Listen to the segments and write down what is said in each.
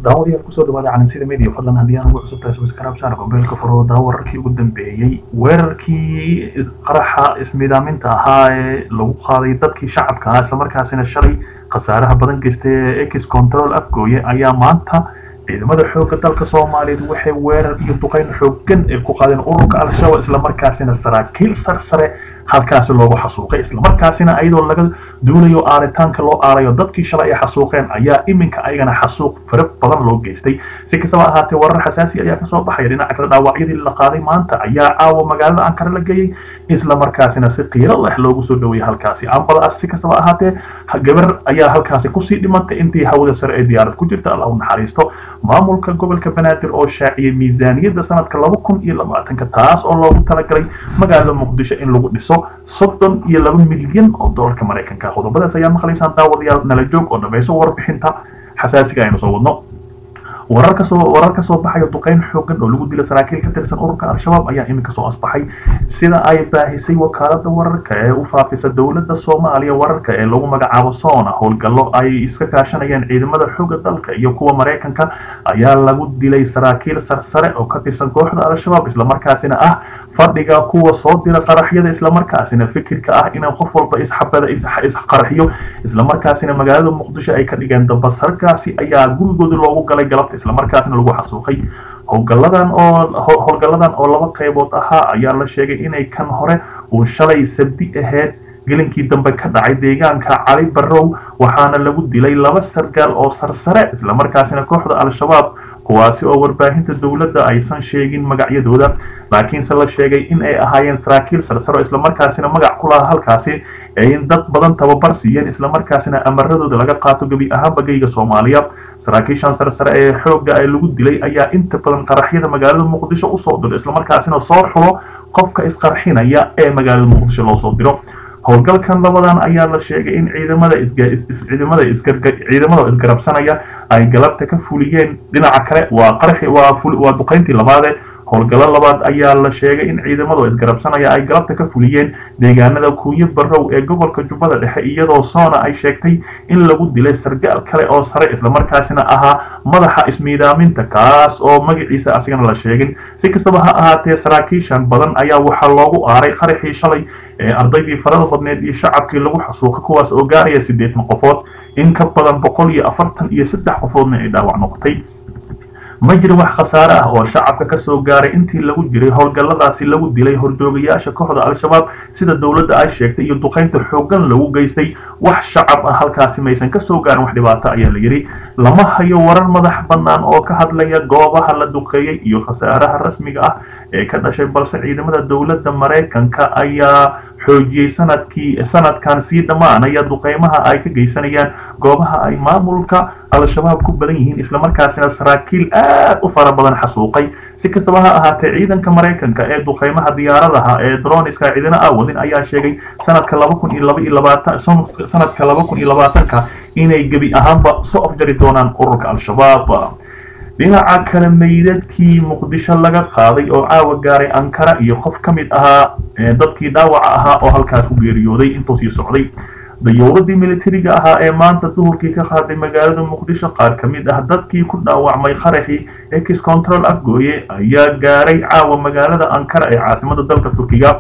daawadayaal kusoo dhawaada calansida media fadlan haddii aan ugu cusub tahay subscribe saar mobilka furo daa wararkii ugu dambeeyey weerarkii qaraxa ismidaaminta ahaa ee lagu qaaday dadkii shacabka ahaa islamarkaasina shalay khasaaraha badan geystay ee ex control afgooye ayaa maanta ciidamada xoogga dalka soomaaliyeed waxay weerar iyo duqeyn xooggan ay ku qaadeen ururka al-shabaab islamarkaasina saraakiil sarsare halkaasi loogu xasuuqay islamarkaasina ayadoo laga duulayo aaritaanka loo aarayo dadkii shalay ay xasuuqeen ayaa iminka ayagana xasuuq fara badan loo geystay si kastaba ahaatee warar xasaasi ayaa kasoo baxaya dhinaca kale dhaawacyadii la qaaday maanta ayaa caawa magaalada ankara la geeyey islamarkaasina si qiiro leh loogu soo dhaweeyey halkaasi ambadaas si kastaba ahaatee gabar ayaa halkaasi kusii dhimantay intii hawada sare ee diyaarad ku jirta allah u naxariisto maamulka gobolka banaadir oo shaaciyay miisaaniyadda sanadka laba kun iyo labaatanka taas oo loogu talagalay magaalada muqdisho in lagu dhiso soddon iyo laba milyan oo doolarka maraykanka qodobadaas ayaa maqlaysaan daawadayaal nala joog oo dhamayso warbixinta xasaasiga aynu soo wadno warar kasoo warar ka soo baxaya duqeyn xoogan oo lagu dilo saraakiil ka tirsan ururka al-shabaab ayaa iminka soo asbaxay sida ay baahisay wakaalada wararka ee u faafisa dowladda soomaaliya wararka ee lagu magacaabo sona howlgallo ay iska kaashanayaan ciidamada xooga dalka iyo kuwa maraykanka ayaa lagu dilay saraakiil sarsare oo ka tirsan kooxda al-shabaab islamarkaasina ah fadhiga kuwa soo dira qaraxyada islamarkaasina fikirka ah in qof walba isxabada isqaraxiyo islamarkaasina magaalada muqdisho ay ka dhigeen dabasarkaasi ayaa gurigooda loogu galay galabta islamarkaasina lagu xasuuqay howlgaladan oo howlgalladan oo laba qaybood ahaa ayaa la sheegay inay kan hore uu shalay sabdi ahayd gelinkii dambe ka dhacay deegaanka cali barrow waxaana lagu dilay laba sargaal oo sarsare islamarkaasina kooxda al-shabaab kuwaasi oo warbaahinta dowladda aysan sheegin magacyadooda laakiinse la sheegay in ay ahaayeen saraakiil sarsaro islamarkaasina magac ku lahaa halkaasi in dad badan tababar siiyeen islamarkaasina amaradooda laga qaato gebi ahaanba geyga soomaaliya saraakiishan sarsare ee xoogga ee lagu dilay ayaa inta badan qaraxyada magaalada muqdisho usoo diro islamarkaasina soo xulo qofka isqarxinaya ee magaalada muqdisho loo soo diro howlgalkan labadan ayaa la sheegay in ciidamada ciidamada ciidamada isgarabsanaya ay galabta ka fuliyeen dhinaca kale waa qarxi waa waa duqeyntii labaade howlgallo labaad ayaa la sheegay in ciidamada isgarabsanaya ay galabta ka fuliyeen deegaanada kuuyo barrow ee gobolka jubbada dhexe iyadoo soona ay sheegtay in lagu dilay sargaal kale oo sare islamarkaasina ahaa madaxa ismiidaaminta kaas oo magaciisa asigana la sheegin si kastaba ha ahaatee saraakiishan badan ayaa waxaa loogu aaray qaraxii shalay ee ardaydii farada badneed iyo shacabkii lagu xasuuqa kuwaas oo gaaraya siddeetan qofood in ka badan boqol iyo afartan iyo saddex qofoodna ay dhaawac noqotay ma jiro wax khasaare ah oo shacabka ka soo gaaray intii lagu jiray howlgalladaasi lagu dilay horjoogayaasha kooxda al-shabaab sida dowladda ay sheegtay iyo duqeynta xooggan lagu geystay wax shacab ah halkaasi maysan ka soo gaarin wax dhibaato ayaa la yidhi lama hayo warar madax bannaan oo ka hadlaya goobaha la duqeeyey iyo khasaaraha rasmiga ah ee ka dhashay balse ciidamada dowladda maraykanka ayaa xoojiyey sanadkii sanadkan sii dhammaanaya duqeymaha ay ka geysanayaan goobaha ay maamulka al-shabaab ku badan yihiin islamarkaasina saraakiil aad u fara badan xasuuqay si kastaba ha ahaatee ciidanka maraykanka ee duqeymaha diyaaradaha ee droniska ciidana aawadin ayaa sheegay sanadka laba kun iyo laba iyo labaatan sanadka laba kun iyo labaatanka inay gebi ahaanba soo afjari doonaan ururka al-shabaab dhinaca kale meydadkii muqdisho laga qaaday oo caawa gaaray ankara iyo qof ka mid ahaa dadkii dhaawaca ahaa oo halkaas ku geeriyooday intuu sii socday dayowladii militariga ahaa ee maanta duhurkii ka qaaday magaalada muqdisho qaar ka mid ah dadkii ku dhaawacmay qaraxii ex control afgooye ayaa gaaray caawa magaalada ankara ee caasimada dalka turkiga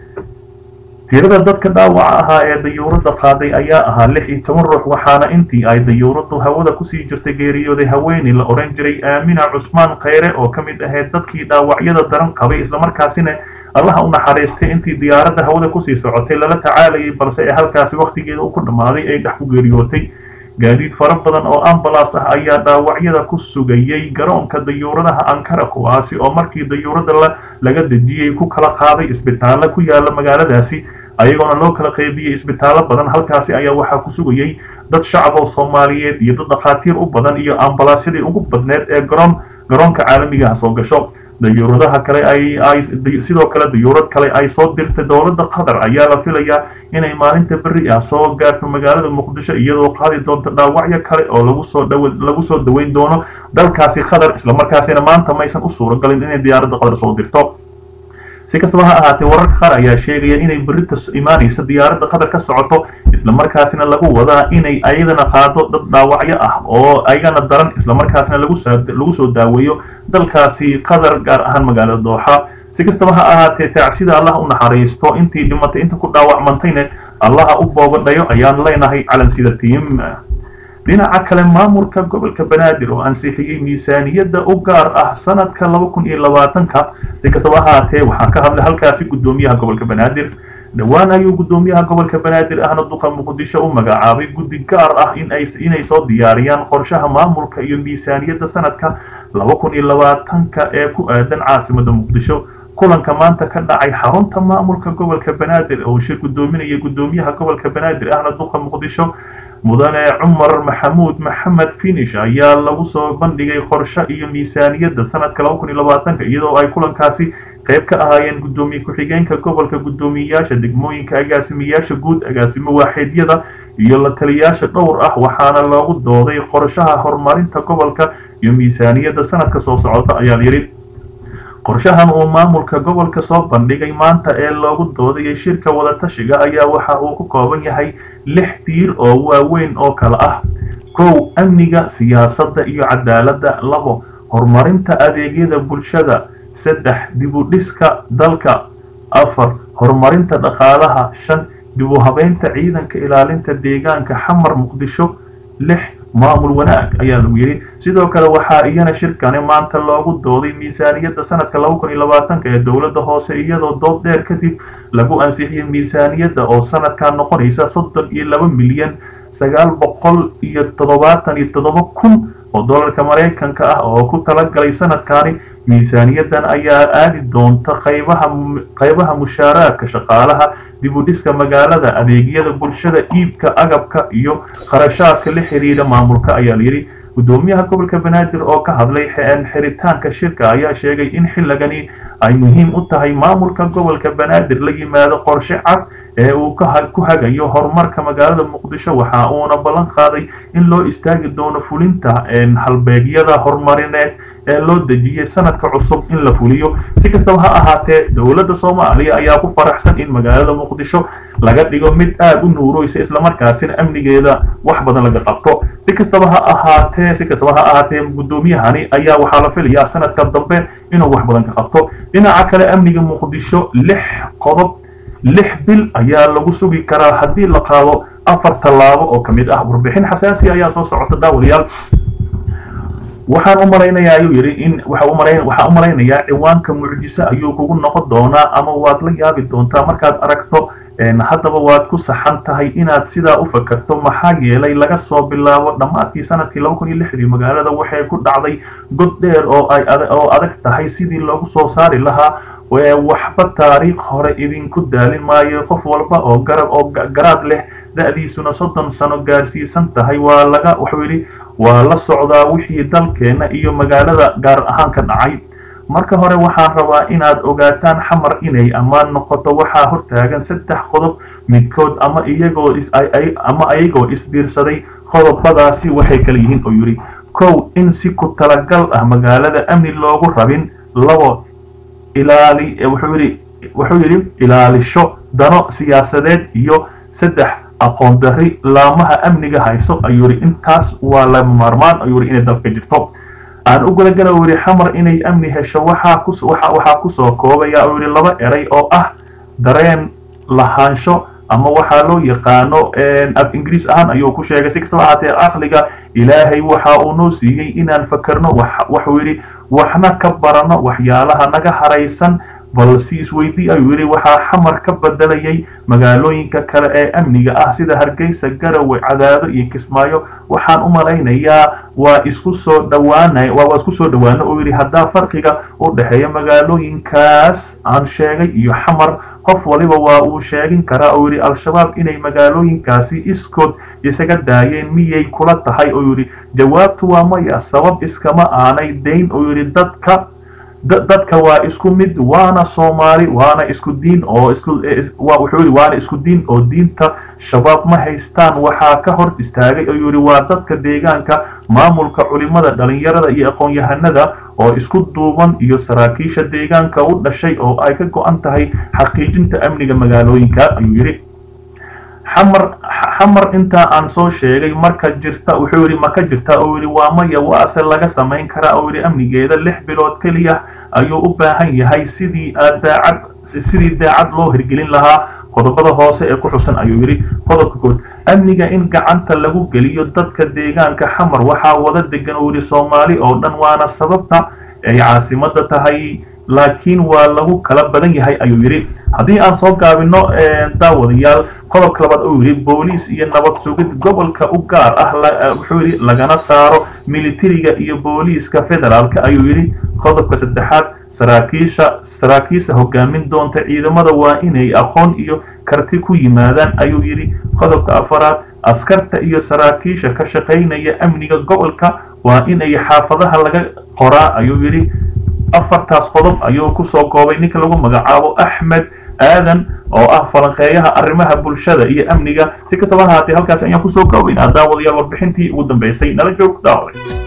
tirada dadka dhaawaca ahaa ee dayuuradda qaaday ayaa ahaa lix iyo toban ruux waxaana intii ay dayuuraddu hawada kusii jirtay geeriyooday haweeney la odhan jiray aamina cusmaan khayre oo ka mid ahayd dadkii dhaawacyada daran qabay islamarkaasina allaha u naxariistay intii diyaaradda hawada kusii socotay lala tacaalayay balse ee halkaasi wakhtigeeda u ku dhammaaday ay dhex ku geeriyootay gaadiid fara badan oo ambalaas ah ayaa dhaawacyada ku sugayay garoonka dayuuradaha ankara kuwaasi oo markii dayuuradda laga dejiyey ku kala qaaday isbitaallo ku yaala magaaladaasi ayagoona loo kala qaybiyey isbitaallo badan halkaasi ayaa waxaa ku sugayay dad shacab oo soomaaliyeed iyo dad dhakhaatiir u badan iyo ambalaasyadii ugu badneed ee garoon garoonka caalamigaha soo gasho dayuuradaha kale ay ay sidoo kale dayuurad kale ay soo dirtay dowladda qatar ayaa la filayaa inay maalinta berri ah soo gaarto magaalada muqdisho iyadoo qaadi doonto dhaawacyo kale oo lagu soo dhaw lagu soo daweyn doono dalkaasi qatar islamarkaasina maanta maysan u suuragalin inay diyaaradda qatar soo dirto si kastaba ha ahaatee wararka qaar ayaa sheegaya inay berita imaanaysa diyaaradda qatar ka socoto islamarkaasina lagu wadaa inay ayadana qaado dad dhaawacyo ah oo ayagana daran islamarkaasina lagu soo daaweeyo dalkaasi qatar gaar ahaan magaalada dooxa si kastaba ha ahaatee taacsida allah u naxariisto intii dhimatay inta ku dhaawacmantayna allaha u boobadhayo ayaan leenahay calansida tiim dhinaca kale maamulka gobolka banaadir oo ansixiyey miisaaniyadda u gaar ah sanadka laba kun iyo labaatanka si kastaba ahaatee waxaa ka hadlay halkaasi guddoomiyaha gobolka banaadir dhowaan ayuu guddoomiyaha gobolka banaadir ahna duqa muqdisho u magacaabay guddi gaar ah inay soo diyaariyaan qorshaha maamulka iyo miisaaniyadda sanadka laba kun iyo labaatanka ee ku aadan caasimada muqdisho kulanka maanta ka dhacay xarunta maamulka gobolka banaadir oo shir guddoominaya guddoomiyaha gobolka banaadir ahna duqa muqdisho mudane cumar maxamuud maxamed finish ayaa lagu soo bandhigay qorshe iyo miisaaniyadda sanadka laba kun iyo labaatanka iyadoo ay kulankaasi qayb ka ahaayeen guddoomiye ku-xigeenka gobolka guddoomiyeyaasha degmooyinka agaasimayaasha guud agaasimo waaxidyada iyo la taliyayaasha dhowr ah waxaana loogu dooday qorshaha horumarinta gobolka iyo miisaaniyadda sanadka soo socota ayaa layidhi qorshahan uu maamulka gobolka soo bandhigay maanta ee loogu doodayay shirka wadatashiga ayaa waxa uu ku kooban yahay lix tiir oo waaweyn oo kale ah kow amniga siyaasadda iyo cadaaladda labo horumarinta adeegyada bulshada saddex dibudhiska dalka afar horumarinta dhaqaalaha shan dibu habeynta ciidanka ilaalinta deegaanka xamar muqdisho lix maamul wanaag ayaa lagu yidhi sidoo kale waxaa iyana shirkani maanta loogu dooday miisaaniyadda sanadka laba kun iyo labaatanka ee dowladda hoose iyadoo dood dheer kadib lagu ansixiyey miisaaniyadda oo sanadkan noqonaysa soddon iyo laba milyan sagaal boqol iyo toddobaatan iyo toddoba kun oo dollarka maraykanka ah oo ku talagalay sanadkani miisaaniyaddan ayaa aadi doonta qaybaha qaybaha mushaaraadka shaqaalaha dibudhiska magaalada adeegyada bulshada iibka agabka iyo kharashaadka la xiriira maamulka ayaa layidhi guddoomiyaha gobolka banaadir oo ka hadlay xiritaanka shirka ayaa sheegay in xilligani ay muhiim u tahay maamulka gobolka banaadir la yimaado qorshe cad ee uu ku hagayo horumarka magaalada muqdisho waxa uuna ballan qaaday in loo istaagi doono fulinta halbeegyada horumarineed ee loo dejiyey sanadka cusub in la fuliyo si kastaba ha ahaatee dowladda soomaaliya ayaa ku faraxsan in magaalada muqdisho laga dhigo mid aad u nuuroysa islamarkaasina amnigeeda wax badan laga qabto si kastaba ha ahaatee si kastaba ha ahaatee guddoomiyahani ayaa waxaa la filayaa sanadka dambe inuu wax badan ka qabto dhinaca kale amniga muqdisho lix qodob lix bil ayaa lagu sugi karaa haddii la qaado afar tallaabo oo ka mid ah warbixin xasaasi ayaa soo socota daawalayaal waxaan u malaynayaa ayuu yidhi in waxaan u malaynayaa ciwaanka mucjiso ayuu kugu noqon doonaa ama waad la yaabi doontaa markaad aragto haddaba waad ku saxan tahay inaad sidaa u fakarto maxaa yeelay laga soo bilaabo dhammaadkii sanadkii laba kun iyo lixdii magaalada waxay ku dhacday god dheer oo ay oo adag tahay sidii loogu soo saari lahaa waxba taariikh hore idinku daalin maayo qof walba oo garab oo garaad leh da-diisuna soddon sano gaarsiisan tahay waa laga wuxuu yidhi waa la socdaa wixii dalkeena iyo magaalada gaar ahaan ka dhacay marka hore waxaan rabaa inaad ogaataan xamar inay ammaan noqoto waxaa hortaagan saddex qodob midkood ama iyagoo ama ayagoo isbiirsaday qodobadaasi waxay kala yihiin oo yidhi kow in si ku talagal ah magaalada amni loogu rabin labo ilaali wuxuu yidhi wuxuu yidhi ilaalisho dano siyaasadeed iyo saddex aqoon darri laamaha amniga hayso ayuu yidhi intaas waa lama maarmaan ayuu yidhi inay dalka jirto aan u gudagala u yidhi xamar inay amni hesho waxaa ku waxaa kusoo koobaya uu yidhi laba eray oo ah dareen lahaansho ama waxaa loo yaqaano af ingiriis ahaan ayuu ku sheegay si kastaba ahaatee aqliga ilaahay waxa uu noo siiyey inaan fakerno waxuu yidhi waxna ka barano waxyaalaha naga haraysan balse isweydii ayuu yidhi waxaa xamar ka bedelayay magaalooyinka kale ee amniga ah sida hargeysa garowe cadaado iyo kismaayo waxaan u malaynayaa waa isku soo dhawaanay waa isku soo dhawaano oo yidhi haddaa farqiga u dhexeeya magaalooyinkaas aan sheegay iyo xamar qof waliba waa uu sheegin karaa oo yidhi al-shabaab inay magaalooyinkaasi iskood isaga daayeen miyay kula tahay oo yidhi jawaabtu waa maya sabab iskama aanay dayn oo yidhi dadka dadka waa isku mid waana soomaali waana isku diin oo isku wuxuu yidhi waana isku diin oo diinta shabaab ma haystaan waxaa ka hor istaagay oo yidhi waa dadka deegaanka maamulka culimada dhalinyarada iyo aqoon-yahanada oo isku duuban iyo saraakiisha deegaanka u dhashay oo ay ka go-an tahay xaqiijinta amniga magaalooyinka ayuu yidhi xamar xamar intaa aan soo sheegay marka jirta wuxuu yidhi ma ka jirta oo yidhi waa maya waase laga samayn karaa oo yidhi amnigeeda lix bilood keliya ayuu u baahan yahay sidii daacad sidii daacad loo hirgelin lahaa qodobada hoose ee ku xusan ayuu yidhi qodobka kood amniga in gacanta lagu geliyo dadka deegaanka xamar waxaa wada degan oo yidhi soomaali oo dhan waana sababta ay caasimada tahay laakiin waa lagu kala badan yahay ayuu yidhi haddii aan soo gaabino daawadayaal qodobka labaad uu yidhi booliis iyo nabad sugid gobolka u gaar ah wuxuu yidhi lagana saaro militariga iyo booliiska federaalka ayuu yidhi qodobka saddexaad saraakiisha saraakiisha hogaamin doonta ciidamada waa inay aqoon iyo karti ku yimaadaan ayuu yidhi qodobka afaraad askarta iyo saraakiisha ka shaqaynaya amniga gobolka waa inay xaafadaha laga qoraa ayuu yidhi afartaas qodob ayuu kusoo koobay ninka lagu magacaabo axmed aadan oo ah falanqeeyaha arrimaha bulshada iyo amniga si kastaba ha haatee halkaas ayaan kusoo koobaynaa daawadayaal warbixintii ugu dambeysay nala joog daawada